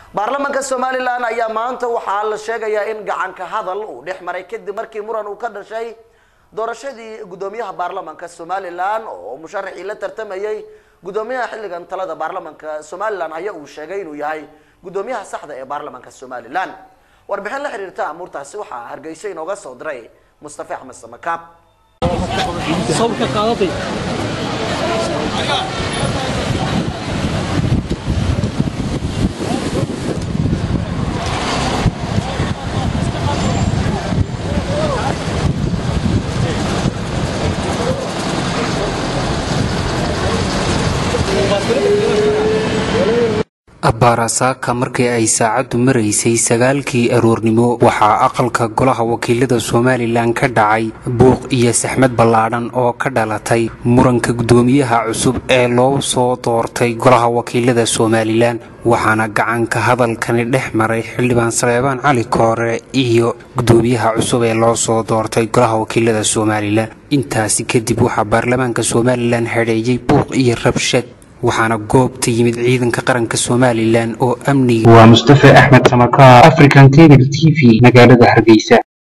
baarlamaanka somalilan ayaa maanta waxaa la sheegayaa in gacanka hadal uu dhex maray kadib markii muran uu ka dhashay doorashadii gudoomiyaha baarlamaanka somalilan oo musharaxii la tartamayay gudoomiyaha xilligan talada baarlamaanka somalilan ayaa uu sheegay inuu yahay gudoomiyaha saxda ee baarlamaanka somalilan warbixin la xiriirta amuurtaasi waxaa hargeysa inooga soo diray mustafa axmed samakaab abbaarasaaka markii ay saacaddu maraysay sagaalkii aroornimo waxaa aqalka golaha wakiilada somalilan ka dhacay buuq iyo saxmad ballaadhan oo ka dhalatay muranka guddoomiyaha cusub ee loo soo doortay golaha wakiilada somalilan waxaana gacanka hadalkani dhex maray xildhibaan saleebaan cali koore iyo guddoomiyaha cusub ee loo soo doortay golaha wakiilada somalilan intaasi kadib waxaa baarlamaanka somalilan xidheeyey buuq iyo rabshad waxaana goobta yimid ciidanka qaranka somalilan oo amniga waa mustafa axmed samakaar african cable t v magaalada hargeysa